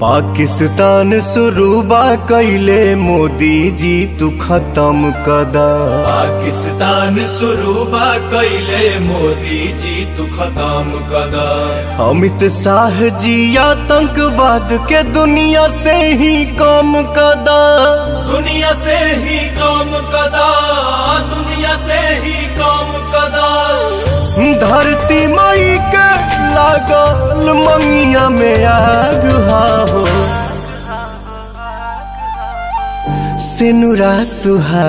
पाकिस्तान शुरूबा कैले मोदी जी तू खत्म कदा पाकिस्तान शुरूबा कैले मोदी जी तू खत्म कदा अमित शाह जी आतंकवाद के दुनिया से ही कम कदा दुनिया से ही काम कदा दुनिया से ही काम कदा धरती मई के लागल मंगिया में आग हा हो सिनुरा सुहा